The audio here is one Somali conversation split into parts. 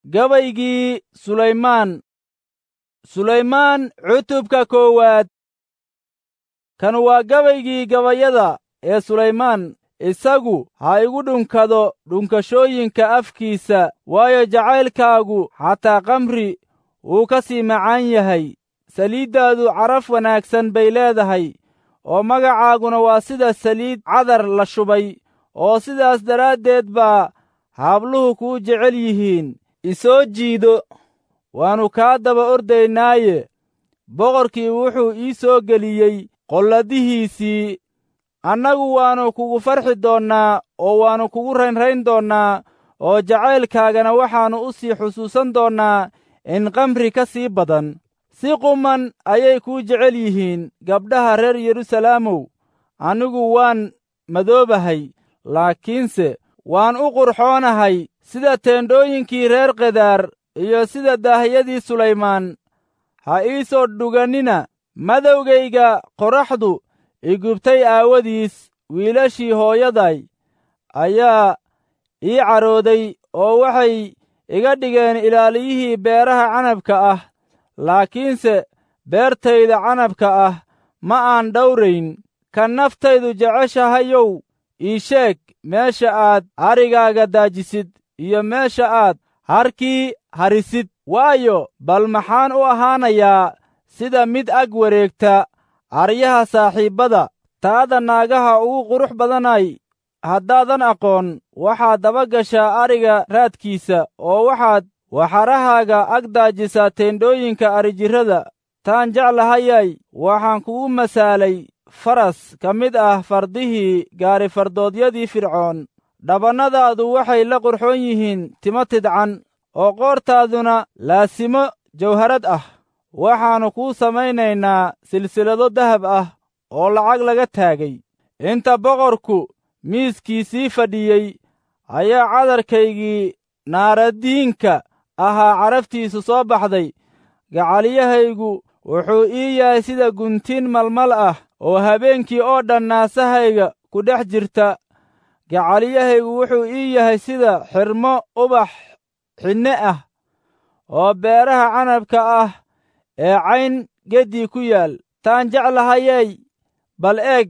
gabaygii sulaymaan sulaymaan cutubka koowaad kan waa gabaygii gabayada ee sulaymaan isagu ha igu dhunkado dhunkashooyinka afkiisa waayo jacaylkaagu xataa kamri wuu ka sii macaan yahay saliiddaadu caraf wanaagsan bay leedahay oo magacaaguna waa sida saliid cadar la shubay oo sidaas daraaddeed baa haabluhu kuu jecel yihiin isoo jiido waannu kaa daba ordaynaaye boqorkii wuxuu ii soo geliyey qolladihiisii annagu waannu kugu farxi doonnaa oo waannu kugu raynrayn doonnaa oo jacaylkaagana waxaannu u sii xusuusan doonnaa in kamri ka sii badan si quman ayay kuu jecel yihiin gabdhaha reer yerusalaamow anigu waan madoobahay laakiinse waan u qurxoonahay sida teendhooyinkii reer kedaar iyo sida daahiyadii sulaymaan ha ii soo dhugannina madowgayga qorraxdu igubtay aawadiis wiilashii hooyaday ayaa ii carooday oo waxay iga dhigeen ilaaliyihii beeraha canabka ah laakiinse beertayda canabka ah ma aan dhowrayn ka naftaydu jeceshahayow ii sheeg meesha aad arigaaga daajisid iyo meesha aad harkii harisid waayo bal maxaan u ahaanayaa sida mid ag wareegta aryaha saaxiibbada taada naagaha ugu qurux badanay haddaadan aqoon waxaad daba gashaa ariga raadkiisa oo waxaad waxarahaaga ag daajisaa teendhooyinka arijirrada taan jeclahayay waxaan kugu masaalay faras ka mid ah fardihii gaarifardoodyadii fircoon dhabannadaadu waxay la qurxoon yihiin timo tidcan oo qoortaaduna laasimo jawharad ah waxaannu kuu samaynaynaa silsilado dahab ah oo lacag laga taagay inta boqorku miiskiisii fadhiyey ayaa cadarkaygii naaradiinka ahaa caraftiisu soo baxday gacaliyahaygu wuxuu ii yahay sida guntiin malmal ah oo habeenkii oo dhan naasahayga ku dhex jirta gacaliyahaygu wuxuu ii yahay sida xirmo ubax xinne ah oo beeraha canabka ah ee cayn geddii ku yaal taan jeclahayey bal eeg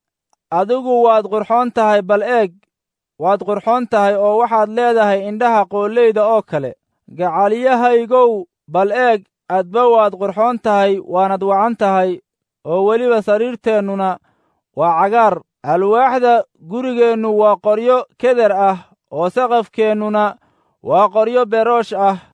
adigu waad qurxoon tahay bal eeg waad qurxoon tahay oo waxaad leedahay indhaha qooleyda oo kale gacaliyahaygow bal eeg adba waad qurxoon tahay waanad wacan tahay oo weliba sariirteennuna waa cagaar alwaaxda gurigeennu waa qoryo keder ah oo saqafkeennuna waa qoryo beroosh ah